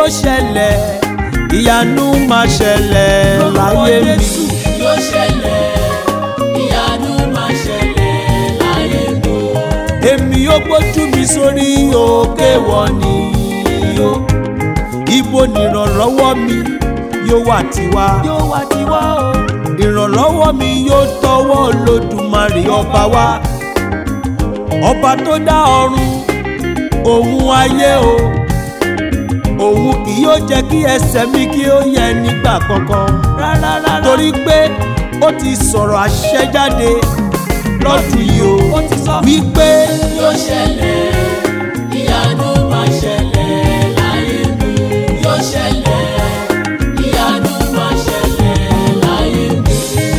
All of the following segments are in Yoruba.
yóò ṣẹlẹ̀ ìyanu máa ṣẹlẹ̀ láyé mi. yóò ṣẹlẹ̀ ìyanu máa ṣẹlẹ̀ láyé mi. èmi ó gbójú mi sórí òkè wọ̀ ni o ibo nìrànlọ́wọ́ mi yóò wà tiwa yóò wá tiwa o. ìrànlọ́wọ́ mi yóò tọwọ́ Olódùmarè ọba wa ọba tó dá ọ̀run òun ayé o òun kì yóò jẹ́ kí ẹsẹ̀ mi kí ó yẹ nígbà kankan rárá rárá. torí pé ó ti sọ̀rọ̀ àṣẹ jáde lọ́dún yìí o ó ti sọ. wípé yóò ṣẹlẹ̀ ìyanu máa ṣẹlẹ̀ láyé mi. yóò ṣẹlẹ̀ ìyanu máa ṣẹlẹ̀ láyé mi.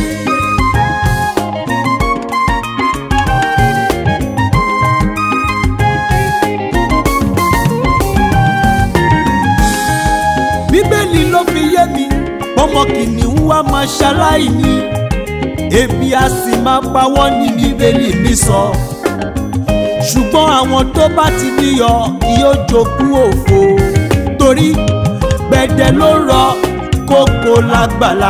bíbélì ló fi yé mi ọmọ kìnìún wa máa ṣaláìní ebi a sì máa pa wọ́n ní bíbélì mi sọ ṣùgbọ́n àwọn tó bá ti níyọ yóò jogún òfo torí gbẹ̀dẹ̀ ló rọ kókó lágbàlá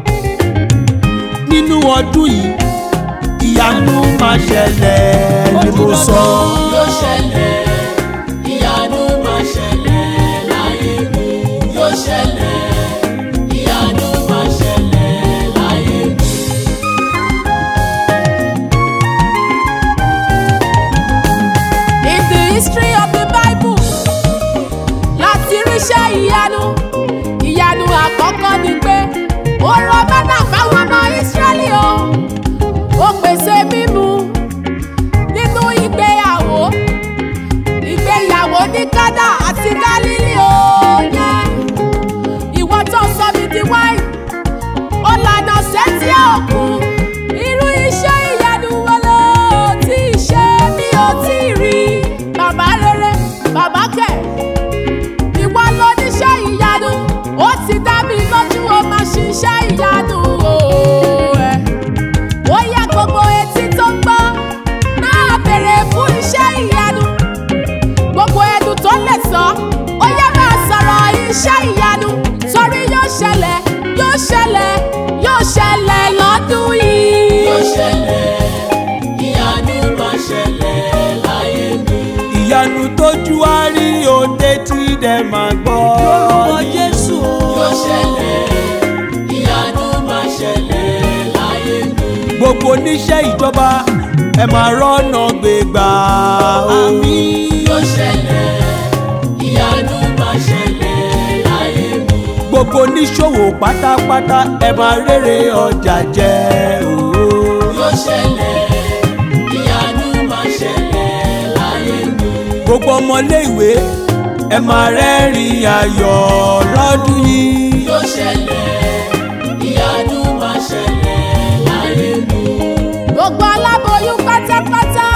nínú ọdún yìí ìyanu máa ṣẹlẹ̀ ni mo sọ. yóò ṣẹlẹ̀ ìyanu máa ṣẹlẹ̀ láyé mi. yóò ṣẹlẹ̀ ìyanu máa ṣẹlẹ̀ láyé mi. In the history of the Bible, láti ríṣẹ́ ìyanu, ìyanu àkọ́kọ́ ni pé ó rọ mẹ́nà fáwọn ọmọ Ísírẹ́lì o. Ó pèsè mímu nínú ìgbéyàwó, ìgbéyàwó ní Kánà àti Gálílì o. Yeah. Ìwọ tó sọ mi di wáìnì, ó lànà sétí òkun. Irú iṣẹ́ ìyanu wo ló ti ṣe mi ò tí ì rí? Bàbá rere, bàbá kẹ̀. Ìwọ ló níṣẹ́ ìyanu, ó ti dá mi lójú o máa ṣiṣẹ́ ìyanu o. ẹ̀. Ó yẹ gbogbo etí tó ń gbọ́ náà bèrè fún iṣẹ́ ìyanu. Gbogbo ẹnu tó lè sọ, ó yẹ máa sọ̀rọ̀ iṣẹ́ ìyanu. Torí yóò ṣẹlẹ̀, yóò ṣẹlẹ̀, yóò ṣẹlẹ̀ lọ́dún yìí. yóò ṣẹlẹ̀ ìyanu máa ṣẹlẹ̀ láyé mi. ìyanu tójú á rí òde tí dẹ̀ máa gbọ́. lórúkọ Jésù o. yóò ṣẹlẹ̀ ìyanu máa ṣẹlẹ̀ láyé mi. gbogbo oníṣẹ́ ìjọba ẹ máa rọ́nà gbégbá o. yóò ṣẹlẹ̀ ìyanu máa ṣẹlẹ̀ láyé mi. gbogbo oníṣòwò pátápátá ẹ máa rere ọjà jẹ o. yóò ṣẹlẹ̀ ìyanu máa ṣẹlẹ̀ láyé mi. gbogbo ọmọléèwé ẹ máa rẹ́rìn ayọ̀ lọ́dún yìí. yóò ṣẹlẹ̀ ìyanu máa ṣẹlẹ̀ láyé mi. Gbogbo aláboyún pátápátá